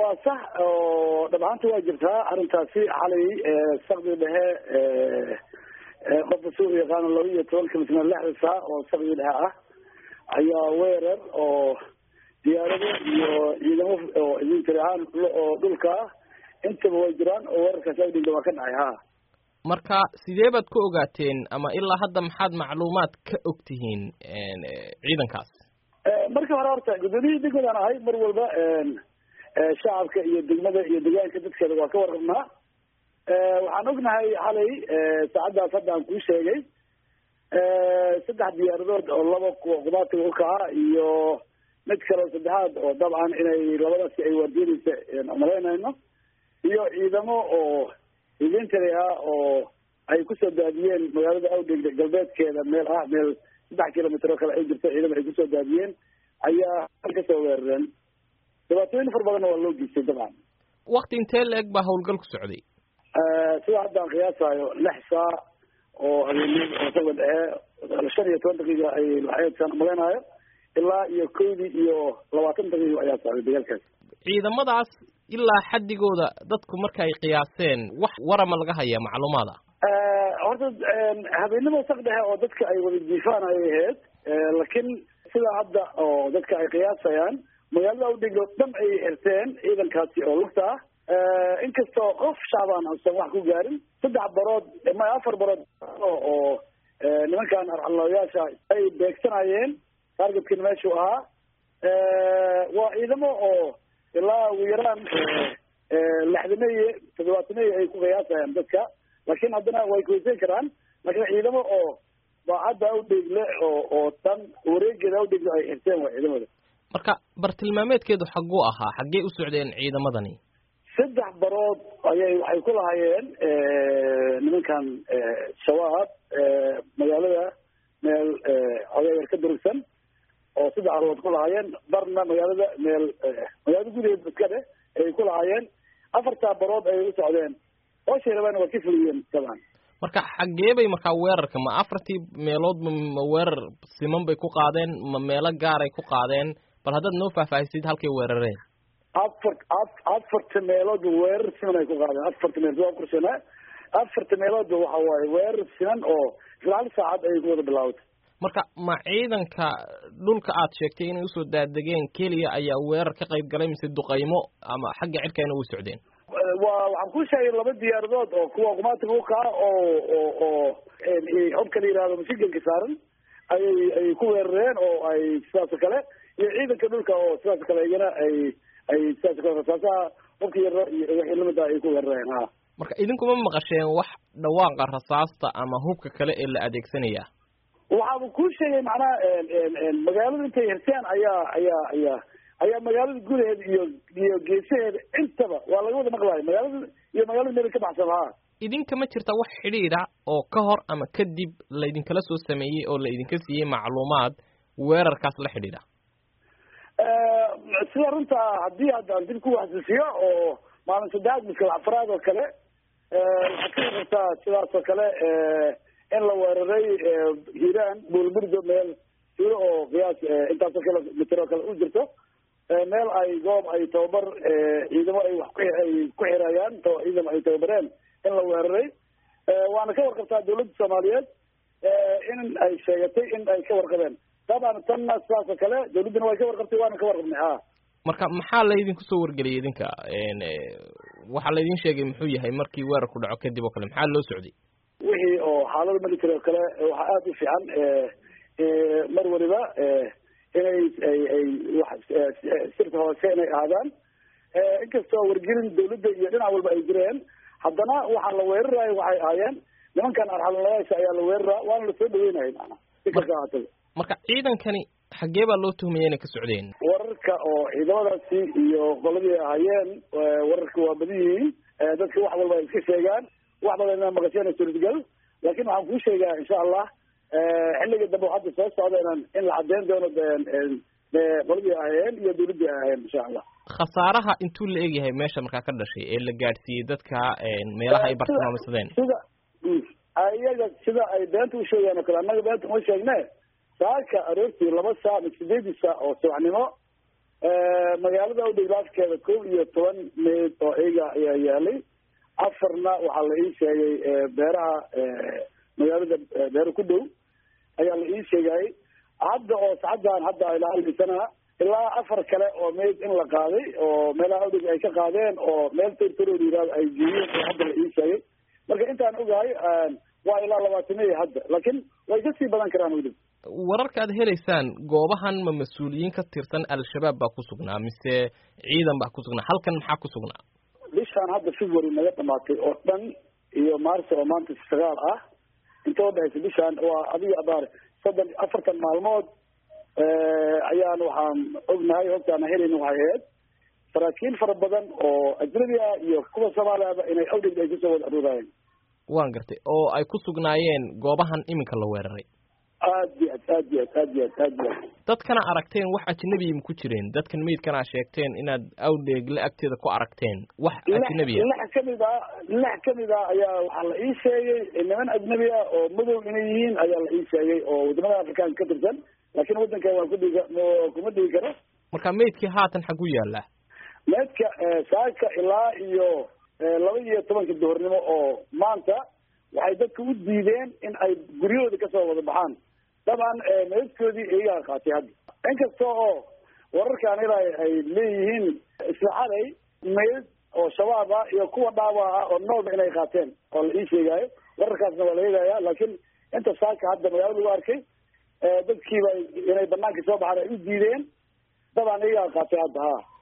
waa sax oo dhab ahaanta waa jirtaa arrintaasi xalay sakdi dhexe qofka suuq yaqaano laba iyo tobanka mitna lixda saa oo sakdi dhexe ah ayaa weerar oo diyaarado iyo ciidamo oo idintiri ahaan oo dhulka ah intaba way jiraan oo weerarkaasi awdhinta waa ka dhacay ha marka sidee baad ku ogaateen ama ilaa hadda maxaad macluumaad ka og tihiin ciidankaas markii hore horta guddoomiyihii degmadaan ahay mar walba shacabka iyo degmada iyo deegaanka dadkeeda waa ka warqabnaa waxaan ognahay xalay saacaddaas hadda aan kuu sheegay saddex diyaaradood oo laba qudaatiga ukaca iyo mid kaleo saddexaad oo dabcan inay labadaasi ay waardiyanaysa umalaynayno iyo ciidamo oo idintari ah oo ay kusoo daadiyeen magaalada awdheg galbeedkeeda meel ah meel saddex kilomitr oo kale ay jirto ciidamo ay kusoo daadiyeen ayaa kasoo weerareen dhibaatooyin far badanna waa loo geystay dabcan wakti intee la eg baa hawlgal ku socday sida hadda aan qiyaasayo lix saac oo habeenimo oo saga dhexe shan iyo toban daqiiqa ay laxeedkan maganaayo ilaa iyo kowdii iyo labaatan daqiiqa ayaa socday dagaalkaas ciidamadaas ilaa xaddigooda dadku marka ay qiyaaseen wax warama laga hayaa macluumaada horta habeenimo saq dhexe oo dadka ay wada jiifaan ayay ahayd laakiin sida hadda oo dadka ay qiyaasayaan magaalada awdhig oo dhan ay xirteen ciidankaasi oo lugta ah inkastoo qof shacbaan uusan wax ku gaarin saddex barood ma afar barood oo nimankan arxalooyaasha ay beegsanayeen targetkina meeshuu ahaa waa ciidamo oo ilaa ugu yaraan lixdameeye toddobaatameeye ay ku qiyaasayaan dadka laakiin haddana way kuweysan karaan laakiin ciidamo oo baacadda awdheegle oo oo tan wareegeeda awdheegle ay xirteen waa ciidamada marka bartilmaameedkeedu xagguu ahaa xaggee u socdeen ciidamadani saddex barood ayay waxay ku lahaayeen nimankan shabaab magaalada meel odaayar ka durugsan oo saddex barood ku lahaayeen barna magaalada meel magaalada gudaheeda iska dheh ayay ku lahaayeen afartaa barood ayay u socdeen hooshay rabaan waa ka fuliyeen dabcan marka xaggee bay markaa weerarka ma afartii meelood ma weerar siman bay ku qaadeen ma meelo gaaray ku qaadeen bal haddaad noo faahfaahisid halkay weerareen afar afarta meelood weerar siman ay ku qaadeen afarta meelood waa kursanaa afarta meeloodba waxa waaye weerar siman oo isla hal saacad ayay ku wada bilaawatay marka ma ciidanka dhulka aad sheegtay inay usoo daadegeen keliya ayaa weerar ka qayb galay mise duqaymo ama xagga cirkayna way socdeen waa waxaan ku sheegay laba diyaaradood oo kuwa qumaatiga ukaa oo oo oo hobka la yihahdo masiganka saaran ayay ay ku weerareen oo ay sidaas oo kale iyo ciidanka dhulka oo sidaas o kale iyana ay ay sidaas o kale rasaasaha hobka yaro iyo wixii lamid ah ay ku weerareen ha marka idinkuma maqasheen wax dhawaaqa rasaasta ama hubka kale ee la adeegsanaya waxaaba kuu sheegay macnaha magaalada intay hirteen ayaa ayaa ayaa ayaa magaalada gudaheeda iyo iyo geesaheeda intaba waa laga wada maqlayo magaalada iyo magaalada meel ka baxsan ha idinka ma jirta wax xidhiidha oo ka hor ama kadib laydinkala soo sameeyey oo la idinka siiyey macluumaad weerarkaas la xidhiidha sida runtaa haddii haddaan dib ku waxsisiyo oo maalin saddexaad miskal afraad oo kale waxaad ka warartaa sidaas oo kale in la weeraray hiiraan buulburdo meel siro oo qiyaas intaasoo kale mitir oo kale u jirto meel ay goob ay tababar ciidamo ay wax kuay ku xirayaan ciidamo ay tababareen in la weeraray waana ka warqabtaa dawladda soomaaliyeed in ay sheegatay in ay ka warqabeen dabcan tanna sidaas oo kale dawladduna way ka warqabtay waana ka warqabnay ha marka maxaa laydinku soo wargeliyay idinka waxaa laydin sheegay muxuu yahay markii weerarku dhaco kadib oo kale maxaa loo socday wixii oo xaalada military oo kale waxaa aada u fiican mar waliba inay ay ay wax sirta hoose inay ahaadaan inkastoo wargelin dawladda iyo dhinac walba ay jireen haddana waxaa la weerarayo waxay ahaayeen nimankan arxalalayaasha ayaa la weeraraa waana lasoo dhaweynaya maana si kasta ahaataba marka ciidankani xaggee baa loo tuhmaya inay ka socdeen wararka oo ciidamadaasi iyo qoladii ahaayeen wararka waa badan yihiin dadka wax walba ay iska sheegaan wax badan inaa maqasheen suurtagal laakin waxaan kuu sheegaa insha allah xilliga dambe oo hadda soo socda inaan in la caddeyn doono qoladii ahaayeen iyo dawladdii ahaayeen insha allah khasaaraha intuu la egyahay meesha markaa ka dhashay ee la gaadhsiiyey dadka meelaha ay bartilmaameysadeen sida iyaga sida ay beenta u sheegaan oo kale annaga beenta uma sheegne saaka aroortii laba saac ma sideedii saac oo subaxnimo magaalada udhiglaafkeeda kow iyo toban meyd oo iyaga ayaa yaalay afarna waxaa la ii sheegay beeraha magaalada beero ku dhow ayaa la ii sheegayay hadda oo sacaddan hadda ilaa almisana ilaa afar kale oo meyd in la qaaday oo meelaha udhig ay ka qaadeen oo meel territorial yiraahdo ay geeyeen oo hadda la ii sheegay marka intaan ogahay waa ilaa labaatamiya hadda laakiin way kasii badan karaan weli wararka aad helaysaan goobahan ma mas-uuliyiin ka tirsan al-shabaab baa ku sugnaa mise ciidan baa ku sugnaa halkan maxaa ku sugnaa bishaan hadda february naga dhamaatay oo dhan iyo maarso oo maanta sagaal ah inta udhexaysa bishaan waa adiga abaar soddon afartan maalmood ayaan waxaan ognahay hogtaana helayna waxay ahayd saraakiil fara badan oo ajnabi ah iyo kuwa soomaaliaba inay awdhig ay kusoo wada aruurayeen waan gartay oo ay ku sugnaayeen goobahan iminka la weeraray aad iyo aad aad iyo aad aad iyo aad aad iyo aad dadkana aragteen wax ajnabiya ma ku jireen dadkan meydkana sheegteen inaad awdheegle agteeda ku aragteen wax ajnabiya lix kamid ah lix kamid ah ayaa waxaa la ii sheegay niman ajnabi ah oo madow inay yihiin ayaa la ii sheegay oo wadamada afrikaanka ka tirsan laakiin waddankan waan kudhig kuma dhigi karo marka meydkii haatan xagu yaallaa meydka saaka ilaa iyo laba iyo tobanka duhurnimo oo maanta waxay dadka u diideen in ay guryahooda kasoo wada baxaan dabcan meydkoodii iyagaa qaatay hadda inkasta oo wararkaan ilaa ay leeyihiin isla xalay meyd oo shabaab ah iyo kuwa dhaawac ah oo noolba inay qaateen oo la ii sheegaayo wararkaasna waa la eegaya laakiin inta saaka hadda magaalada lagu arkay dadkiiba inay banaanka soo baxaan ay u diideen dabcan iyagaa qaatay hadda ha